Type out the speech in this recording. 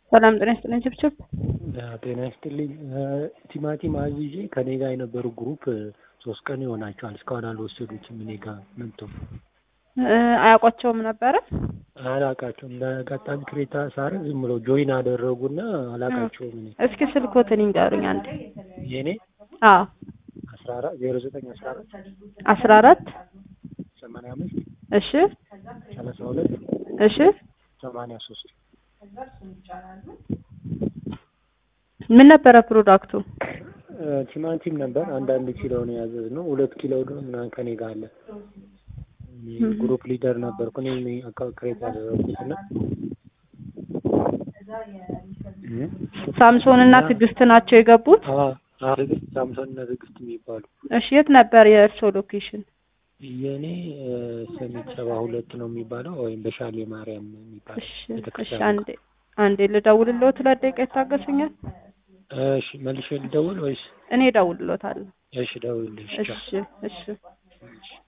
ሰላም ጤና ይስጥልኝ ችብችብ። ጤና ይስጥልኝ። ቲማቲም አዝዤ ከኔ ጋር የነበሩ ግሩፕ ሶስት ቀን ይሆናቸዋል እስካሁን አልወሰዱትም። እኔ ጋር መጥተው አያውቋቸውም ነበረ። አላቃቸውም። ለቀጣም ክሬታ ሳር ዝም ብለው ጆይን አደረጉና አላቃቸውም። እኔ እስኪ ስልኮትን ይንገሩኝ አንዴ። የኔ አዎ አስራ አራት ዜሮ ዘጠኝ አስራ አራት አስራ አራት ሰማንያ አምስት እሺ ሰላሳ ሁለት እሺ ሰማንያ ሶስት ምን ነበረ ፕሮዳክቱ? ቲማቲም ነበር። አንዳንድ ኪሎ ነው ያዘዝነው። ሁለት ኪሎ ደግሞ ምናምን ከኔ ጋር አለ። እኔ ግሩፕ ሊደር ነበርኩ። እኔ አካውንት ክሬት ያደረኩት እና ሳምሶን እና ትዕግስት ናቸው የገቡት። ትዕግስት ሳምሶን እና ትዕግስት የሚባሉ እሺ የት ነበር የእርስዎ ሎኬሽን? የእኔ ሰሚት ሰባ ሁለት ነው የሚባለው ወይም በሻሌ ማርያም የሚባለው እሺ እሺ ቤተክርስቲያን አንዴ አንዴ ልደውልልዎት፣ ሁለት ደቂቃ ይታገሱኛል። እሺ መልሼ ልደውል ወይስ? እኔ እደውልልዎታለሁ። እሺ ደውልልሽ። እሺ እሺ